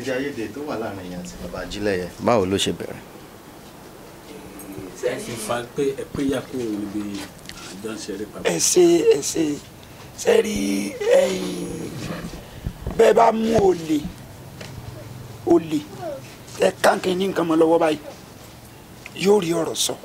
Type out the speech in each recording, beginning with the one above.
èdè àìyedè tó wà láàrin yẹn àti bàbá ajílẹ̀yẹ báwo ló ṣe bẹ̀rẹ̀. ẹ fi fa pé ẹ pé yà kó níbi àjọ ń ṣeré papọ̀. ẹ ṣe ẹ ṣe sẹ́rí ẹ̀yìn bẹ́ẹ̀ bá mú olè olè ẹ kánkìn ní nǹkan mọ́ lọ́wọ́ báyìí yóò rí ọ̀rọ̀ sọ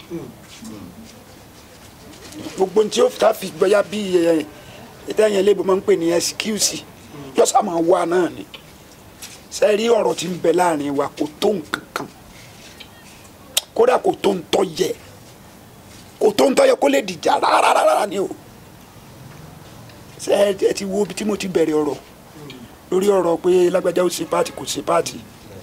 gbogbo tí ó ta fi gbọ́yà bí ẹ ìtẹ́yìn elébo máa ń pè ní ẹsikúùsì yọ́sà máa wà náà ni sẹ́rí ọ̀rọ̀ tí ń bẹ láàrin wa kò tó nǹkan kan kódà kò tó ń tọ́ yẹ kò tó ń tọ́ yẹ kó lè dìjà rárá rárá ni o ṣe ẹ ti wo ibi tí mo ti bẹ̀rẹ̀ ọ̀rọ̀ lórí ọ̀rọ̀ pé lágbájá ó ṣe páàtì kò ṣe páàtì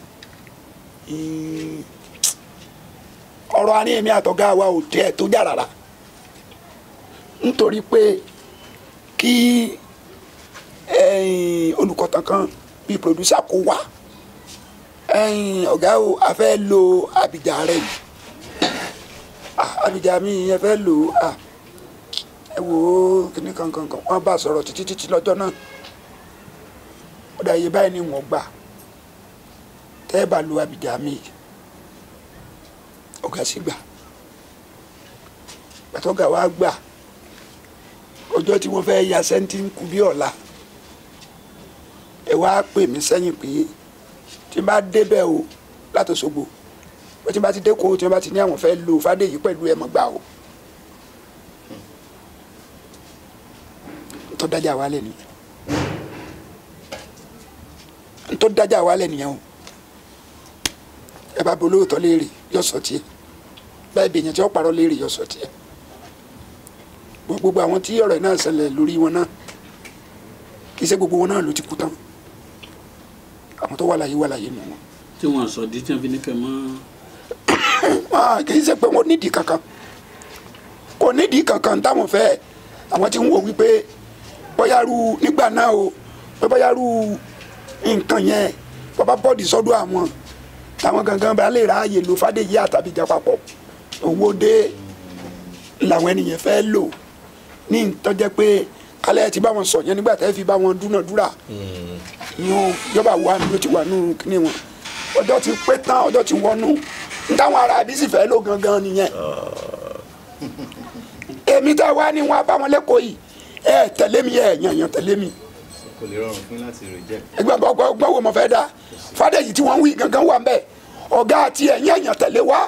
Ì- ọ̀rọ̀ àárín èmi àtọ̀gá wa ò tẹ́ ẹ tó jà rárá nítorí pé kí ẹ̀yin, olùkọ́tàn kan bíi pòdúsà kó wá ẹ̀yin, ọ̀gá o a fẹ́ lo àbíjà rẹ̀ yìí Ah, àbíjà mi ẹ fẹ́ lò ó ah, ẹ wò ó kíní kankan kan wọ́n bá sọ̀rọ̀ títí títí lọ́jọ́ náà ó dà iye báyìí ni wọ́n gbà tẹ́ ẹ bá lo àbíjà mi yìí ọ̀gá sì gbà gbàtọ́gà wa gbà ọjọ́ tí wọ́n fẹ́ ya sẹ́ńtì ń kú bí ọ̀la ẹ wá pè mí sẹ́yìn pé tí n bá débẹ̀ o láti Òṣogbo pé tí n bá ti dé kó tí wọ́n bá ti ní àwọn fẹ́ lo Fádèyí pẹ̀lú ẹ̀ mọ́ gbà o ntọ́ dájà wálẹ̀ nìyẹn ntọ́ dájà wálẹ̀ nìyẹn o ẹ bá bolówó tọ́ léèrè yọ sọ tiẹ̀ báyìí bèèyàn tí wọ́n parọ́ léèrè yọ sọ tiẹ̀ gbogbo àwọn tí ọ̀rọ̀ yìí náà ṣẹlẹ̀ lórí wọn náà kì í ṣe gbogbo wọn náà ló ti kú tán àwọn tó wà láyé wà láyé nù wọn. tí wọn sọ di tí wọn fi ní kẹ mọ Ah, kì í ṣe pé wọn nídìí kankan kò nídìí kankan táwọn fẹ́ àwọn tí ń wò wípé bóyárú nígbà náà o pé bóyárú nǹkan yẹn bàbá bọ́ọ̀dì sọ́dọ̀ àwọn táwọn gangan bá lè ráàyè lo Fádèyí àtàbíjà papọ̀ owó dé làwọn ènìyàn fẹ́ lò ní ìtọ́jẹ́ pé kálẹ̀ ti bá wọn sọ yẹn nígbà tẹ́ fi bá wọn dúnàdúrà yín yọba wà ló ti wà nù kíní wọn ọjọ́ ti pé tán ọjọ́ ti wọnú n táwọn ará bí sì fẹ́ lò gangan nìyẹn èmi tá a wá ní wọn bá wọn lẹ́kọ̀ọ́ yìí ẹ tẹ̀lé mi ẹ yàn yàn tẹ̀lé mi kò lè rọrùn fún yín láti reject. ẹgbẹ́ gbọ́ gbọ́ wo mo fẹ́ dá Fádèyí tí wọ́n ń wí gangan wà mbẹ́ ọ̀gá àti ẹ̀yìn ẹ̀yàn tẹ̀lé wa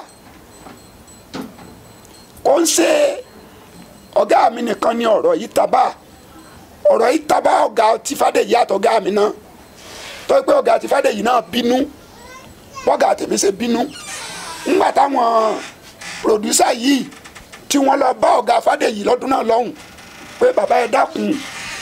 kò ń ṣe ọ̀gá mi nìkan ni ọ̀rọ̀ yìí taba ọ̀rọ̀ yìí taba ọ̀gá ti Fádèyí àtọ̀gá mi náà tó pé ọ̀gá ti Fádèyí náà bínú bọ́gà tèmi ṣe bínú ńgbà táwọn pòdùsà yìí tí wọ́n lọ bá ọ̀gá Fádèyí lọ́dún náà lọ́hùn pé bàbá ẹ dákun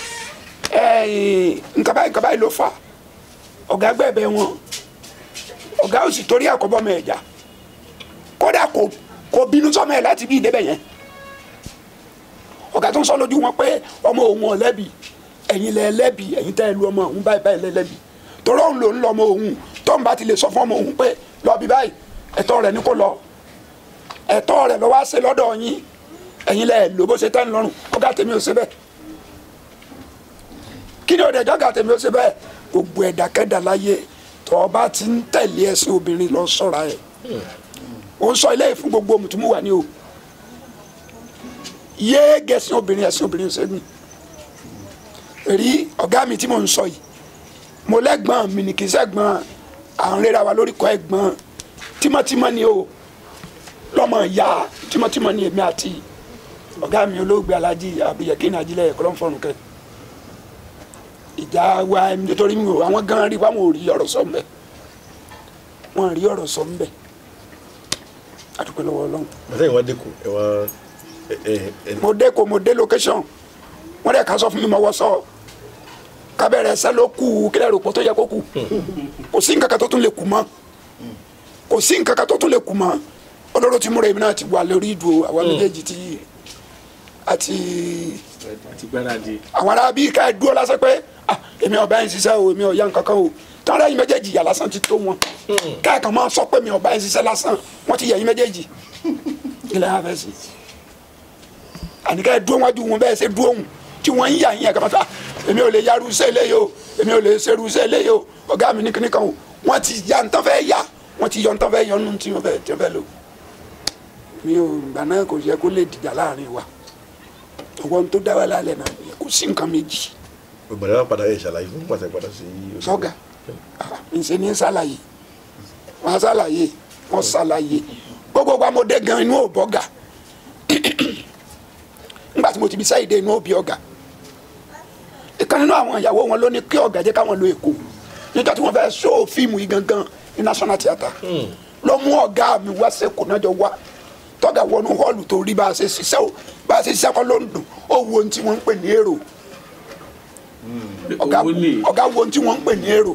ẹ̀yìn nǹkan báyìí nǹkan báyìí ló fà ọ̀gá gbẹ̀bẹ̀ wọn ọ̀gá ò sì torí àkọ́bọ́ mọ ẹ̀já kódà kò kò bínú sọ́mọ ẹ̀ láti bí ìdébẹ̀ yẹn ọ̀gá tó ń sọ lójú wọn pé ọmọ òun ò lẹ́bi ẹ̀yin lẹ lẹ́bi ẹ̀yin tẹ́ ẹ lu ọmọ òun báyìí báyìí lẹ lẹ́bi torí òun ló ń lọ ọmọ òun tó ń bá ti lè sọ fún ọmọ òun pé lọ bí báyìí ẹ̀tọ́ rẹ̀ ní kó lọ ẹ̀tọ́ rẹ̀ lọ wá ṣe lọ́dọ̀ yín ẹ̀yin lẹ lò bó ṣe tẹ́ ń lọ́rùn ọ̀gá tèmi ò ṣe bẹ́ẹ̀ kí ni òde jọ́gà tèmi ò ṣe bẹ́ẹ̀ gbogbo ẹ̀dákẹ́dà láyé tó o bá ti ń tẹ̀lé ẹ̀sìn obìnrin lọ sọ́ra ẹ̀ ó ń sọ ilé yìí fún gbogbo mùtúmù wà ní o yéé gẹ̀ẹ́sìn obìnrin ẹ̀sìn obìnrin ṣẹ́gun rí ọ̀gá mi tí mò ń sọ yìí mo lẹ́gbọ́n mi ní kì í sẹ́gbọ́n à ń rẹ́ra wa lórí kọ́ ẹ̀gbọ́n tímọ́tímọ́ ni o lọ́mọ ìyá tímọ́tímọ́ ni èmi àti ọ̀gá mi olóògbé alájí àbíyẹ̀kí ní ajílẹ̀ ẹ̀kọ́ lọ́nfọ̀rùn kẹ́ ìjà wa nítorí mi ò àwọn gan rí wọn ò rí ọ̀rọ̀ sọ mbẹ́ wọn rí ọ̀rọ̀ sọ mbẹ́ adúpẹ́ lọ́wọ́ ọlọ́run àtẹ̀yìn wá dẹ́kun ẹ wá ẹ ẹ ẹ mo dé ko mo dé location wọ́n dẹ̀ ká sọ fún mi mo wọ́ sọ kábẹ́rẹ́ ẹsẹ́ ló kù kílẹ̀ rò pọ̀ tó yẹ kó kù kò sí nǹkan kan tó tún lè kù mọ́ kò sí nǹkan kan tó tún lè kù mọ́ olóró ti múra èmi náà ti wà lórí ìdúró àwọn méjèèjì ti àti àti gbáradì àwọn ará bíi ká ẹ dúró lásán pé ah èmi ọba yẹn ṣiṣẹ́ o èmi ọ̀ya nǹkan kan o tọ́lá yín méjèèjì yà lásán ti tó wọn káàkàn máa sọ pé mi ọba yẹn ṣiṣẹ́ lásán wọ́n ti yẹ yín méjèèjì ilẹ̀ yà fẹ́ sí àníkẹ́ dúró wájú wọn bẹ́ẹ̀ ṣe dúró wọn tí wọ́n ń yà yín ẹ̀ka pátá èmi ò lè yarú iṣẹ́ eléyìí o èmi ò lè ṣerú iṣẹ́ eléyìí o ọ̀gá mi ní kíní kan o wọ́n ti ya ntọ́ fẹ́ ya wọ́n ti yọ ntọ́ fẹ́ yọ nínú tí wọ́n fẹ́ tí wọ́n fẹ́ lò mi ò gbà náà kò yẹ kó lè dìjà láàrin wa ọwọ́ tó dá wa lálẹ́ náà kò sí nǹkan méjì ìgbàlẹ́ wa padà yẹ ìṣàlàyé fún pàṣẹ padà sí. sọ́gà ǹṣe ní ṣàlàyé wọ́n ṣàlàyé wọ́n ṣàlàyé gbogbo wa mo dé gan inú ò bọ́gà nígbà tí mo ti bí sáyidé inú ò bí ọ̀gá ìkan nínú àwọn ìyàwó wọn ló ní kí ọ̀gá jẹ́ káwọn lo èkó nígbà tí wọ́n fẹ́ ṣó fíìmù yìí gangan ní national theatre ló mú ọ̀gá mi wá sẹ́kù náà jọ wá tọ́gà wọnú họ́ọ̀lù tó rí bá a ṣe ṣiṣẹ́ o bá a ṣe ṣiṣẹ́ kọ́ ló ń dùn ó wo ohun tí wọ́n ń pè ní èrò ọ̀gá owó ní ọ̀gá wo ohun tí wọ́n ń pè ní èrò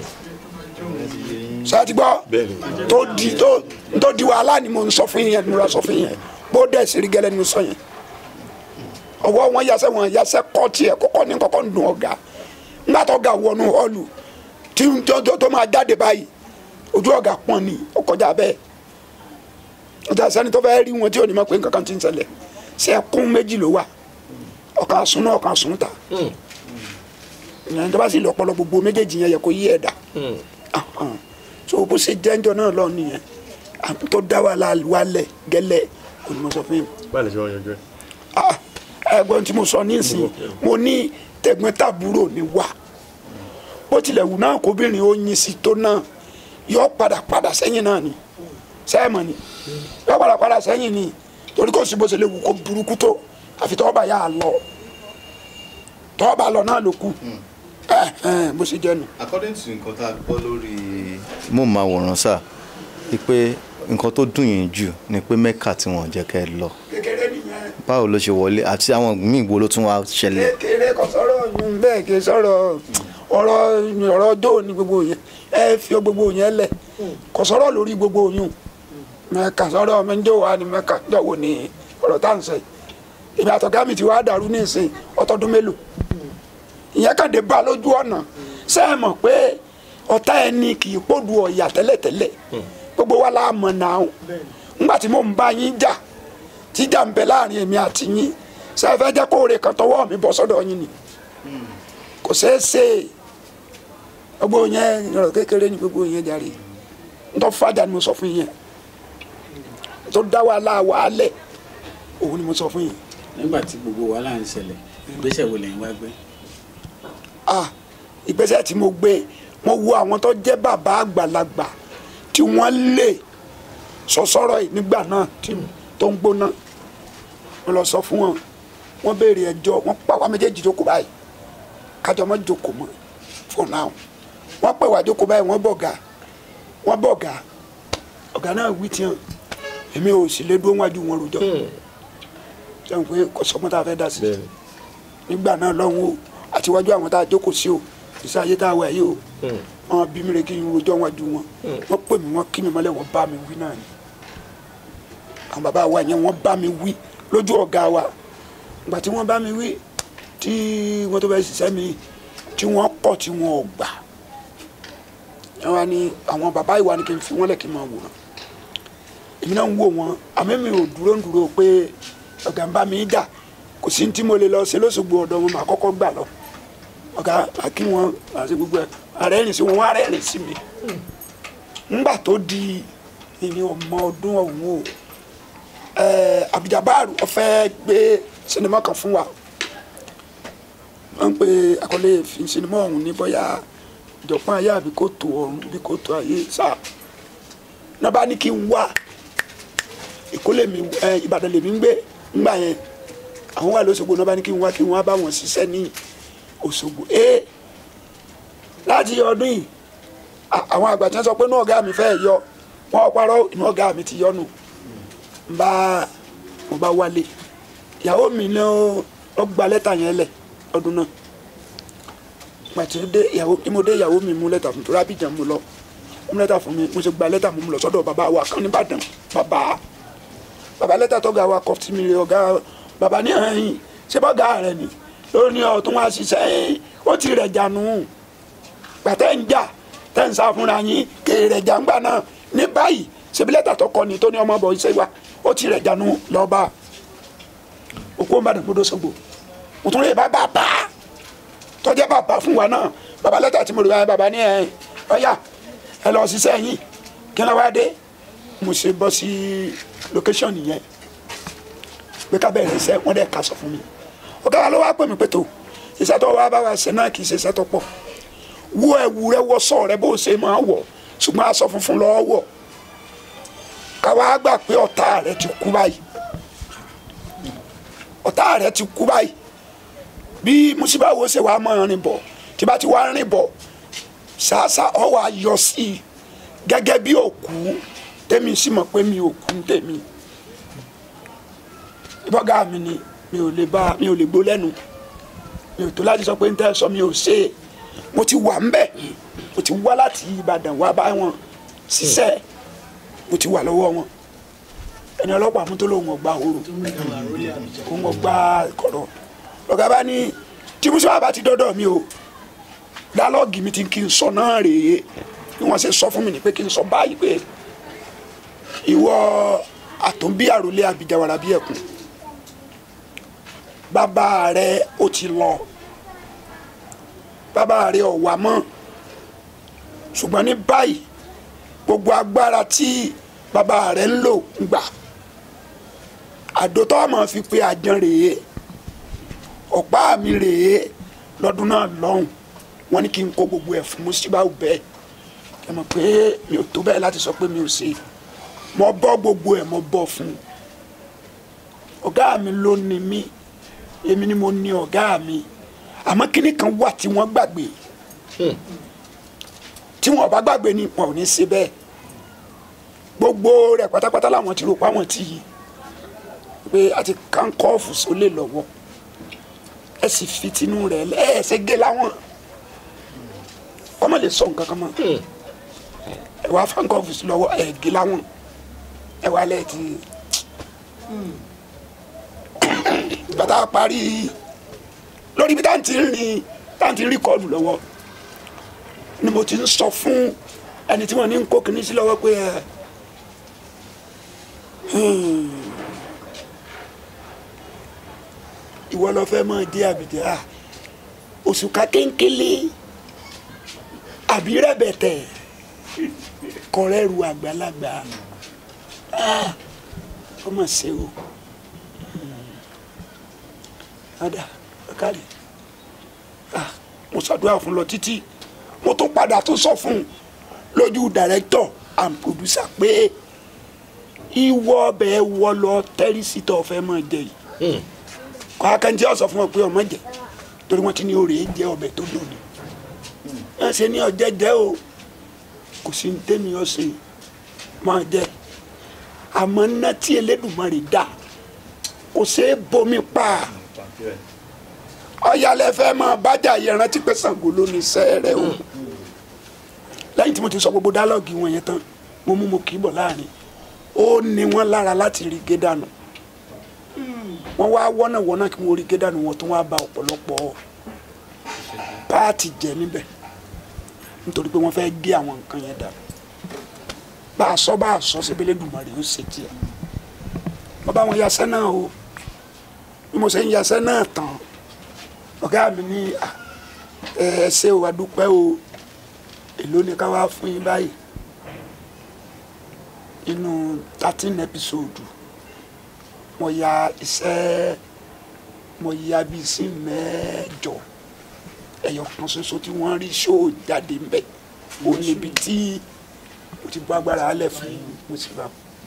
ṣáàtì gbọ́ Bẹ́ẹ̀ni. tó di tó tó di wàhálà ni mo ń sọ fún yẹn ni mo sọ fún yẹn bó dẹ̀ sí rí gẹ́lẹ́ ni mo sọ yẹn ọwọ́ wọn yasẹ́ wọn yasẹ́ kọ́ tiẹ̀ kọ́kọ́ ní kọ́kọ́ ń dùn ọ̀gá ńgbà tó ga wọnú họ́ọ̀lù tí tó tó- tó máa jáde báyìí ojú ọ̀gá pọ́n ni ó kọjá bẹ́ẹ̀ ọjà sẹ́ni tó fẹ́ rí wọn tí ò ní mọ̀ pé nǹkan kan ti ń ṣẹlẹ̀ sẹ́kún méjì ló wà ọ̀kan sún náà ọ̀kan sún ta ìyẹn tó bá sì lọ́pọ̀lọ́ gbogbo méjèèjì yẹn yẹ kó yí ẹ̀dá Ahan. so bó ṣe jẹ́njọ́ náà lọ nìyẹn àmì tó dá wà wálẹ̀ gẹ́lẹ́ onímọ̀sọ fún mi. báyìí lè ṣe wọn yanjú ẹ. Ah, ẹ̀gbọ́n tí mo sọ nísìnyí mo ní tẹ̀gbọ́n-tàbúrò ni wá bó tilẹ̀ wù náà kóbìnrin ó yin sí tó náà yọ padà padà sẹ́yìn náà ni sẹ́ẹ̀mọ̀ ni yọ padà padà sẹ́yìn ni torí kò sí bó ṣe lè wù kó burúkú tó àfi tọ́ bá yà á lọ tọ́ bá lọ náà ló kù ẹ ẹ bó ṣe jẹ́ nu. according to nǹkan tá a gbọ́ lórí móhùnmáwòrán sáà wípé nǹkan tó dùn yín jù ni pé mẹ́kà tí wọ́n jẹ́ kẹ́ ẹ lọ kékeré nìyẹn. báwo ló ṣe wọlé àti àwọn míì wo ló tún wá ṣẹlẹ̀ kékeré kò sọ̀rọ̀ yun bẹ́ẹ̀ kì í sọ̀rọ̀ ọ̀rọ̀ ọ̀rọ̀ dó ní gbogbo yẹn ẹ fi gbogbo yẹn lẹ̀ kò sọ̀rọ̀ lórí gbogbo yun mẹ́ka sọ̀rọ̀ mẹ́jọ wa ni mẹ́ka jọ̀wọ́ ni ọ̀rọ̀ tá à ń sẹ́ yìí ìgbà àtọ̀gá mi ti wá dàrú ní ìsìn ọtọ́dún mélòó ìyẹn kàn dé bá a lójú ọ̀nà ṣé ẹ mọ̀ pé ọ̀tá ẹni kì í pòdù ọ̀yà tẹ́lẹ̀tẹ́lẹ̀ gbogbo wa la mọ̀ náà ńgbà tí mò ń bá yín jà tíjà ń bẹ láàrin èmi àti yín ṣé ẹ fẹ́ jẹ́ kóore kan tọwọ́ mi bọ́ sọ́dọ̀ yín ni kò ṣeé ṣe gbogbo yẹn ọ̀rọ̀ kékeré ni gbogbo yẹn jàre ntọ́ fàjà ni mo sọ fún yín tó dá wàhálà wàhálẹ̀ òun ni mo sọ fún yín nígbà tí gbogbo wàhálà ń ṣẹlẹ̀ ìgbésẹ̀ wo lẹ́yìn wá gbé. ah ìgbésẹ̀ tí mo gbé mo wo àwọn tó jẹ́ bàbá àgbàlagbà tí wọ́n lè sọ̀sọ́rọ̀ yìí nígbà náà tí tó ń gbóná mo lọ sọ fún wọn wọ́n béèrè ẹjọ́ wọ́n pa wá méjèèjì jókòó báyìí kájọ mọ́ jókòó mọ́ for now wọ́n pè wá jókòó báyìí wọ́n bọ̀gà wọ́n bọ̀gà ọ̀gá náà wí tiẹ̀ èmi ò sì lè dúró wájú wọn rojọ́ sẹ́wọ̀n pé kò sọ́mọ́ tá a fẹ́ dá sí bẹ́ẹ̀ni nígbà náà lọ́hùn o àtiwájú àwọn tá a jókòó sí o ìṣe ayé tá a wà yìí o wọn bí mi rè kí n rojọ́ wájú wọn wọ́n pè mí wọ́n kí mi mọ́lẹ̀ wọ́n bá mi wí náà ni àwọn bàbá wa yẹn wọ́n bá mi wí lójú ọ̀gá wa ìgbà tí wọ́n bá mi wí tí wọ́n tó fẹ́ ṣiṣẹ́ mi tí wọ́n kọ̀ tí wọ́n ò gbà wọ́n wá ní àwọn bàbá ìwà ni kí n fi wọ́n lẹ̀ kí n máa wòran èmi náà ń wò wọn àmọ́ mi ò dúró ń dúró pé ọ̀gá ń bá mi jà kò sí ní tí mo lè lọ ṣe lóṣogbo ọ̀dọ̀ wọn màá kọ́kọ́ gbà lọ ọ̀gá àkí wọn àti gbogbo ẹ̀ àrẹ́rìn sí wọn wọn àrẹ́rìn sí mi ńgbà tó di ìní ọmọ ọdún ọ̀hún o ẹ̀ẹ́ Abduljabaru ó fẹ́ gbé sinimá kan fún wa wọ́n ń pe àkọlé fi sinimá ọ̀hún ní bóyá ìjọpọ̀ ayé àbí kò tó ọ̀run bí kò tó ayé sáà náà bá ní kí n wá Èkó lèmi ẹ Ìbàdàn lèmi ń gbé ńgbà yẹn àwọn wà lóṣogbo náà bá ní kí n wá kí n wá bá wọn ṣiṣẹ́ ní Òṣogbo ee láti ọdún yìí à- àwọn àgbà tí wọ́n sọ pé inú ọ̀gá mi fẹ́ yọ wọ́n parọ́ inú ọ̀gá mi ti yọnu n bá mo bá wálé ìyàwó mi ló ló gba lẹ́tà yẹn lẹ̀ ọdún náà pàtí ó dé ìyàwó tí mo dé ìyàwó mi mú lẹ́tà fún tó rábìjà mo lọ mú lẹ́tà fún mi mo ṣe gba lẹ́tà mo mú lọ sọ́dọ̀ bàbá wa kan nìbàdàn bàbá bàbá lẹ́tà tọ́gà wa kọ́ sí mi rè ọ̀gá bàbá ní ẹ̀yìn ṣé bọ́gà rẹ̀ ni ló ní ọ̀tún wá ṣiṣẹ́ ẹ̀yìn ó ti rẹ̀ jànú gbàtẹ́ ń jà tẹ́ ń sá fúnra yín kèrè rẹ̀ jàǹgbà náà ní báyìí ṣebí lẹ́tà tó kọ́ ni tó ní ọmọ bọ̀ iṣẹ́ wa ó ti rẹ̀ jànú lọ́ba òkú ọ̀nbàdàn gbọdọ̀ sọ́gbò òtún rẹ̀ bá bàbá tọ́jà bàbá fún wa náà baba lẹ́tà tí mo rí wáyé baba ní ẹ ọ̀yà ẹ lọ ṣiṣẹ́ yín kí ló wá dé mo ṣe bọ́ sí location yẹn pé ká bẹ̀rẹ̀ iṣẹ́ wọ́n dẹ̀ ká sọ fún mi ọ̀gá wa ló wá pè mí pé tó iṣẹ́ tó wá bá wa ṣe náà kì í ṣe iṣẹ́ tó pọ̀ wọ ẹ̀wù rẹ wọ sọ rẹ bó ṣe máa wọ̀ ṣùgbọ́n aṣọ funfun lọ́ọ́ wọ̀ káwa gbà pé ọ̀tá rẹ ti kú báyìí ọ̀tá rẹ ti kú báyìí bí musiba wo ṣe wàá mọ̀ rìn bọ̀ tí bá ti wá rìn bọ̀ ṣáṣá ọ wà yọ sí i gẹ́gẹ́ bí òkú tèmi sì mọ̀ pé mi ò kú tèmi ìbọ̀gá mi ni mi ò lè bá mi ò lè gbó lẹ́nu mi ò tó láti sọ pé n tẹ́ sọ mi ò ṣe é mo ti wà ńbẹ̀ mo ti wá láti Ìbàdàn wá bá wọn ṣiṣẹ́ mo ti wà lọ́wọ́ wọn ẹni ọlọ́pàá mú tó lóun ọgbà òru òun ọgbà kọ̀rọ̀ lọ́gá bá ní tí musa bá ti dọ́dọ̀ mi o dálọ́ọ̀gì mi ti kí n sọ náà rèé bí wọ́n ṣe sọ fún mi ní pé kí n sọ báyìí pé ìwọ àtúnbí àròlé àbíjàwàrà bí ẹkùn bàbá rẹ ó ti lọ bàbá rẹ ò wá mọ́ ṣùgbọ́n ní báyìí gbogbo agbára tí bàbá rẹ ń lò ń gbà àdótọ́ máa fi pe àjàn rèé ọ̀pá mi rèé lọ́dún náà lọ́hùn wọ́n ní kí n kó gbogbo ẹ̀ fún Musibau bẹ́ẹ̀ ẹ mọ̀ pé mi ò tó bẹ́ẹ̀ láti sọ pé mi ò ṣe mo bọ́ gbogbo ẹ̀ mo bọ́ fún un ọ̀gá mi ló ní mí èmi ni mo ní ọ̀gá mi àmọ́ kíní kan wà tí wọ́n gbàgbé tí wọn bá gbàgbé ni wọn ò ní ṣe bẹ́ẹ̀ gbogbo rẹ̀ pátápátá làwọn ti rò pa wọn ti yí pé àti kánkọ́ọ̀fù sólè lọ́wọ́ ẹ sì fi tinú rẹ̀ lẹ́ẹ̀ẹ́sẹ̀ gé láwọn ọmọ lè sọ nǹkan kan mọ́ ẹ wá kánkọ́ọ̀fù sí lọ́wọ́ ẹ gé láwọn ẹ wá lẹ́ẹ̀ ti bàtà parí lórí bí táǹtì ń rìn táǹtì ń rìkọ́ọ̀dù lọ́wọ́ ni mo ti ń sọ fún ẹni tí wọ́n ní ń kó kinní sí lọ́wọ́ pé ẹ ìwọ lọ fẹ́ mọ dé àbìdí à òṣùká kéńkélé àbí rẹ̀bẹ̀tẹ̀ kọrẹ́rù àgbàlagbà ó mà ṣe o ada kárí mo ṣàdúrà fún lọ títí mo tún padà tún sọ fún un lójú director and producer pé ìwọ ọbẹ̀ wọ lọ tẹ́rìsítọ̀ fẹ́ mọ̀ jẹ yìí kọ́ akẹ́ntì ọ̀sọ̀ fún ọ pé ọmọ jẹ torí wọ́n ti ní oore jẹ ọbẹ̀ tó dùn ní ẹ ṣe ní ọjẹ́ jẹ́ o kò sí ní tẹ́mi ọ̀sẹ̀ máa jẹ àmọ́ ná tí Elédùmarè dá kò ṣeé bomi pa ọ̀yàlẹ̀ fẹ́ máa bájà yẹn rántí pé Ṣàngó ló ní sẹ́ẹ̀rẹ̀ o lẹ́yìn tí mo ti sọ gbogbo dálọ́ọ̀gì wọn yẹn tán mo mú mo kì í bọ̀ láàrin ó ní wọn lára láti rí gé dànù wọn wá wọ́nà wọ́nà kí wọ́n rí gé dànù wọn tó wá ba ọ̀pọ̀lọpọ̀ páàtì jẹ níbẹ̀ nítorí pé wọ́n fẹ́ gé àwọn nǹkan yẹn dànù bá a sọ bá a sọ síbílẹ̀ dùmarè ó ṣe tiẹ̀ wọ́n bá wọn yasẹ́ náà o bí mo ṣe ń yasẹ́ náà tán ọ̀gá mi ní ẹ ṣé o adúpẹ́ o èló ni ká wá fún yín báyìí inú thirteen episode mo ya iṣẹ́ mo ya bíi sí mẹ́jọ ẹyọ kan ṣoṣo tí wọ́n rí ṣóò jáde ń bẹ̀ ó níbi tí mo ti bọ́ agbára alẹ̀ fún Musibau.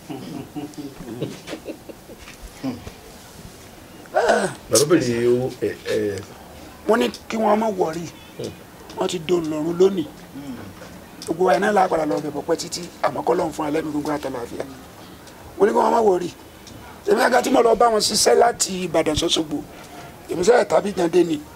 bàbá bèrè owó ẹ ẹ wọ́n ní kí wọ́n má wọ̀rí wọ́n ti dòun lọ́rùn lónìí gbogbo ẹ̀ náà lápadà lọ bẹ̀bọ̀ pẹ́ títí àmọ́ kọ́ lọ́n fún alẹ́ mi gbogbo àtàlàfíà wọ́n ní kí wọ́n má wọ̀rí èmi àga tí mo lọ bá wọn ṣiṣẹ́ láti Ìbàdàn sọ́sọ́gbò èmi sẹ́yìn tàbí jàǹdé ni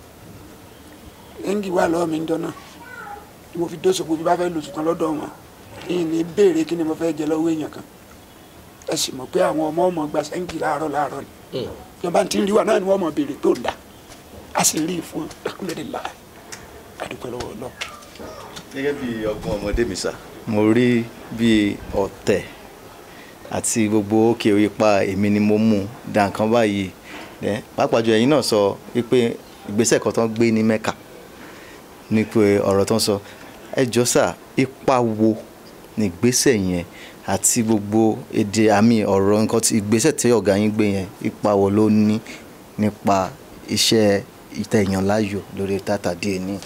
ẹ̀ǹgì wà lọ́wọ́ mi ń dọ́nà ni mo fi dóṣogbo bí bá fẹ́ lòsùn kan lọ́dọ̀ wọn ìyìn ní béèrè kí ni mo fẹ́ jẹ lọ́wọ́ èèyàn kan ẹ sì mọ̀ pé àwọn ọmọ ọmọ gba sẹ́ǹgì láàárọ̀ láàárọ̀ ni ìjọba tí ń rí wa náà ni wọ́n mọ̀ béèrè tó ń dà a sì rí i fún alhamdulillah adúpẹ́ lọ́wọ́ Ọlọ́run gẹ́gẹ́ bí ọgbọ́n ọmọdé mi sà mo rí bí ọ̀tẹ̀ àti gbogbo òkè ipa èmi ni mo mú da nǹkan báyìí pàápàá jù ẹ̀yin náà sọ wípé ìgbésẹ̀ kan tó ń gbé ní Mẹ́kà ní pé ọ̀rọ̀ tó ń sọ ẹ jọ sà ipa wo ní ìgbésẹ̀ yẹn àti gbogbo èdè àmì ọ̀rọ̀ nǹkan tí ìgbésẹ̀ tí ọ̀gá yín gbé yẹn ipa wo ló ní nípa iṣẹ́ ìtẹ̀yàn láàyò lórí tata DNA.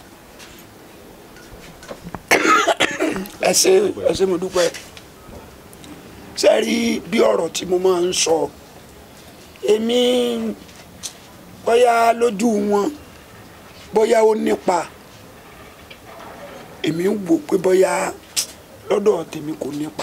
ẹ ṣe ẹ ṣe mo dúpẹ́ ṣe rí bí ọ̀rọ̀ tí mo máa ń sọ èmi bóyá lójú wọn bóyá ó nípa èmi ń wò pé bóyá lọ́dọ̀ tèmi kò nípa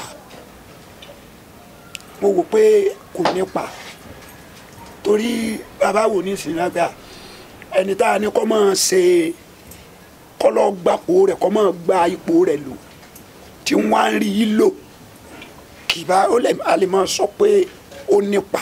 mo wò pé kò nípa torí bàbá wò ní sinagba ẹni tá a ní kọ́ máa ṣe kọ́lọ́ gbapò rẹ̀ kọ́ máa gba ipò rẹ̀ lò tí wọ́n á rí i lò kìbá ó lè a lè máa sọ pé ó nípa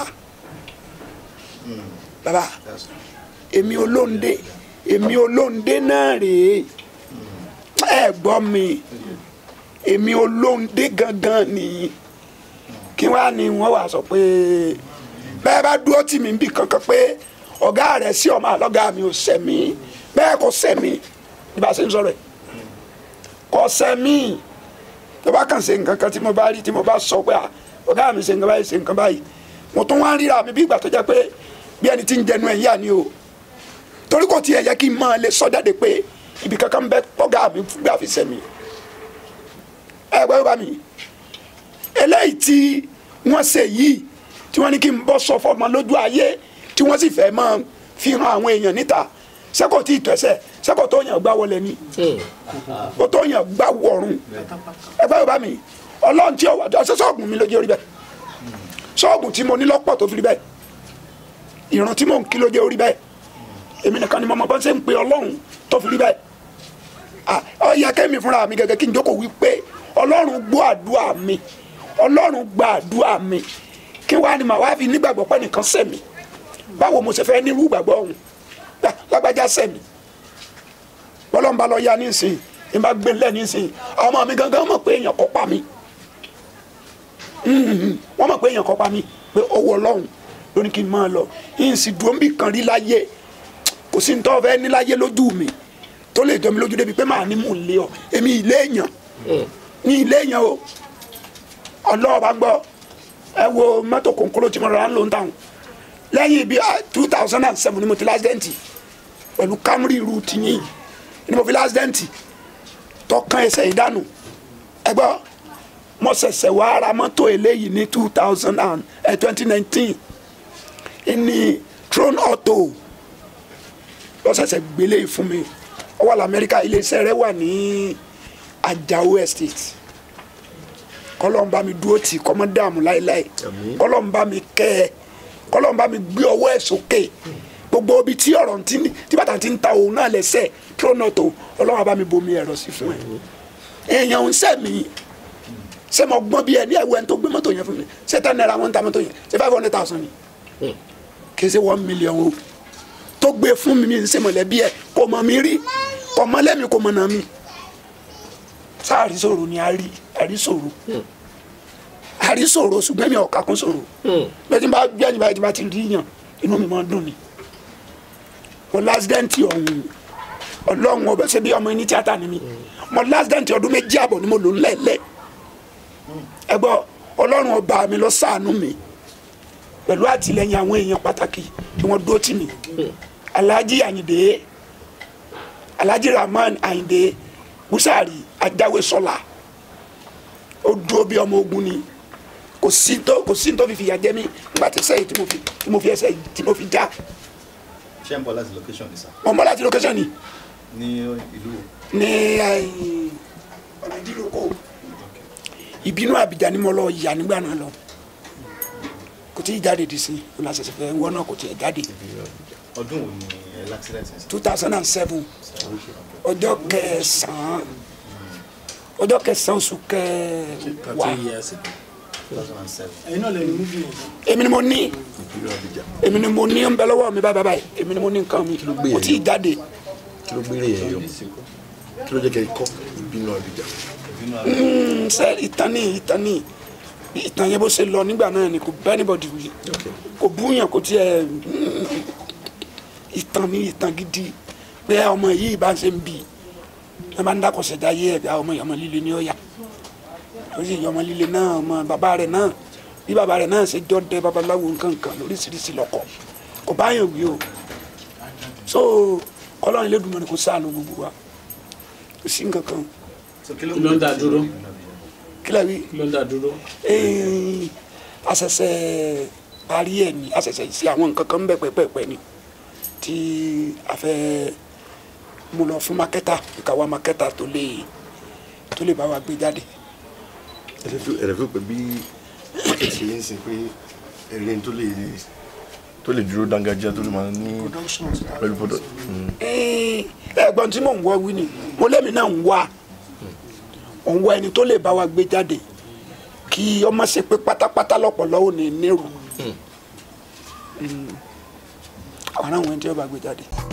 bàbá èmi olóńdé èmi olóńdé náà rèé ẹ gbọ́ mi èmi olóńdé gangan nìyí kí wàá ní wọ́n wàá sọ pé bẹ́ẹ̀ bá dúró tì mí bí kankan pé ọ̀gá rẹ̀ sí ọmọ àlọ́gá mi ò sẹ̀mí bẹ́ẹ̀ kò sẹ̀mí ní bá a ṣe ń sọ̀rọ̀ ẹ̀ kò sẹ̀mí tó bá kàn ṣe nǹkan kan tí mo bá rí tí mo bá sọ pé ọ̀gá mi ṣe nǹkan báyìí ṣe nǹkan báyìí mo tún wá ń ríra mi bí ìgbà tó jẹ́ pé bí ẹni tí ń jẹnu ẹ̀ yà ni o torí kò tiẹ̀ yẹ kí n máa lè sọ jáde pé ibi kankan ń bẹ ọ̀gá mi gbà fi sẹ̀mí ẹ gbọ́ bá mi eléyìí tí wọ́n ṣe yìí tí wọ́n ní kí n bọ́ sọ fọmọ lójú ayé tí wọ́n sì fẹ́ máa fi hàn àwọn èèyàn níta sẹ́kọ̀ tí ì tẹ̀sẹ̀ sẹ́kọ̀ tó yàn gbá wọlé ni kó tó yàn gbá wọ̀run ẹgbẹ́ yorùbá mi ọlọ́run tí ọwọ́ ọ̀sẹ̀ sọ́ọ̀gùn mi lójú orí bẹ́ẹ̀ sọ́ọ̀gùn tí mo ní lọ́pọ̀ tó fi rí bẹ́ẹ̀ ìrun tí mò ń kí lójú orí bẹ́ẹ̀ èmi nìkan ni mo mọ bá ṣe ń pe ọlọ́run tó fi rí bẹ́ẹ̀ ó yẹ kẹ́mi fúnra mi gẹ́gẹ́ kí n jókòó wí pé ọlọ́run gbọ́ àdúrà mi ọlọ́run gba àdúrà mi kí wàá ní màá wá fi nígbàgbọ́ pé nìkan sẹ̀mí báwo mo ṣe fẹ́ nírú ìgbàgbọ́ ọ̀hún lágbájá sẹ̀mí bọ́lọ́n bá lọ ya nísìnyí ní bá gbé lẹ́ nísìnyí ọmọ mi gangan mọ̀ pé èèyàn kọ́ pa mí wọ́n mọ̀ pé èèyàn kọ́ pa mí pé owó ọlọ́run ló ní kí n máa lọ yìí sì dúró níbì kan rí láyé kò sí nítorí fẹ́ ní láyé lójú mi tó lè jọ mi lójú débi pé màá ní mò ń lé ọ èmi ilé èèyàn ní ilé èèyàn o ọlọ́ọ̀bá gbọ́ ẹ wo mọ́tò kòńkòrò tí mo rà ń lò ń tàn lẹ́yìn bíi two thousand and seven ni mo ti lásìdẹ́ǹtì pẹ̀lú Camry irú tìyìn ni mo fi lásìdẹ́ǹtì tọkàn ẹsẹ̀ ìdánù ẹ gbọ́ mo ṣẹ̀ṣẹ̀ wá ara mọ́tò eléyìí ní two thousand and twenty nineteen ní Tron Auto lọ́sẹ̀sẹ̀ gbélé yìí fún mi ó wà lamẹ́ríkà iléeṣẹ́ rẹ̀ wà ní Ajao Estate kọlọ́n bá mi dúró tì kọ́mọ́ dààmú láéláé kọlọ́n bá mi kẹ́ ẹ kọlọ́n bá mi gbé ọwọ́ ẹ̀ sókè gbogbo ibi tí ọ̀rọ̀ tí tí bàtà ti ń ta òun náà lẹ́sẹ̀ pronoto ọlọ́run bá mi bomi ẹ̀rọ sí fún ẹ èèyàn ń sẹ́ mi ṣé mo gbọ́n bí ẹ ní ẹ̀wọ́ ẹni tó gbé mọ́tò yẹn fún mi ṣé ten naira wọ́n ń ta mọ́tò yẹn ṣé five hundred thousand ni kì í ṣe one million o tó gbé fún mi mi ń ṣe mọ̀lẹ́bí ẹ kò mọ̀ mi rí kò mọ̀ lẹ́mi kò mọ̀ nà mi sáà rí sòrò ni a rí àrí sòrò àrí sòrò ṣùgbọ́n mi ò kà kún sòrò bẹ́ẹ̀ tí n bá gbé ẹ̀yìn báyìí tí n bá ti rí yàn inú mi máa ń dùn ni mo lásìdẹ́ǹtì ọ̀hún ọlọ́run ọbẹ̀ ṣe bí ọmọ ẹni tíátà ni mi mo lásìdẹ́ǹtì ọdún méjì àbọ̀ ni mo lò ńlẹ̀ẹ́lẹ̀ ẹ gbọ́ ọlọ́run ọba mi lọ ṣàánú mi pẹ̀lú àtìlẹyìn àwọn èèyàn pàtàkì tí wọ́n dúró tì mí alhaji ayinde alhaji rahman ayinde busari ajáwé sọlá ó dúró bí ọmọ ogun ni kò sí tó kò sí tó fi fìyà jẹ mí nígbà tí sẹ́yìn tí mo fi tí mo fi ẹsẹ̀ yìí tí mo fi já ṣé ń bọ̀ láti location ni sir mo mọ́ láti location ni ní ìlú wo. ní ọ̀nà ìdílókò ìbínú àbíjà ni mo lọ yà nígbà náà lọ kò tí ì jáde dì sí ọ̀nà àṣẹṣẹ fẹ́ wọ́n náà kò tí ì jáde ọdún wo ni ẹ l'accident yẹn sí. two thousand and seven ọjọ́ kẹsàn-án ọjọ́ kẹsàn-án oṣù kẹwàá thirty years ago. two thousand and seven. ẹ̀yin náà lè ní múbi yẹn. èmi ni mo ní èmi ni mo ní ń bẹ lọ́wọ́ mi báyìí báyìí èmi ni mo ní nǹkan mi kò tí ì jáde kí ló gbére yẹn yọ kí ló jẹ́ kẹ́ ẹ kọ́ ìbínú àbíjà Mm, ṣe ìtàn ní ìtàn ní ìtàn yẹn bó ṣe lọ nígbà náà ni kò bá anybody wí kò búyàn kò tiẹ̀ mm, ìtàn ní ìtàn gidi pé ọmọ yìí bá ṣe ń bì ẹ máa ń dákọ̀sẹ̀ dá yé ẹ̀bí àwọn ọmọ ìyá ọmọ líle ní ọ̀yà ó sì yọ ọmọ líle náà ọmọ bàbá rẹ̀ náà bí bàbá rẹ̀ náà ṣe jọ dẹ babaláwo nǹkankan lóríṣiríṣi lọ́kọ̀ kò bá yàn wí o so kọ́lọ́run Elédùmarè kò sáà ló gbogbo wa kò sí nǹkan kan kí ló ń dá dúró kílẹ̀ wí kí ló ń dá dúró. Ẹ̀ẹ́n, àṣẹ̀ṣẹ̀ parí ẹ̀ ní àṣẹ̀ṣẹ̀ sí àwọn nǹkan kan bẹ̀ pẹ́pẹ́pẹ́ ni tí a fẹ́ mú lọ fún makẹ́tà ìkàwá makẹ́tà tó lè tó lè bá wa gbé jáde. ẹ̀rẹ̀ fún pé bí market ṣe ń sìn pé ẹ̀rẹ́ tó lè tó lè dúró dángájá tó lè máa ní pẹ̀lú product. Ẹ̀ẹ́n, ẹ̀gbọ́n tí mò ń wọ́ wí ni mo lẹ́mi náà ń wá òun wá ẹni tó lè bá wa gbé jáde kí ọmọ ṣe pé pátápátá lọ́pọ̀lọ́ ò ní nírú àwọn àwọn ẹni tí ó bá gbé jáde.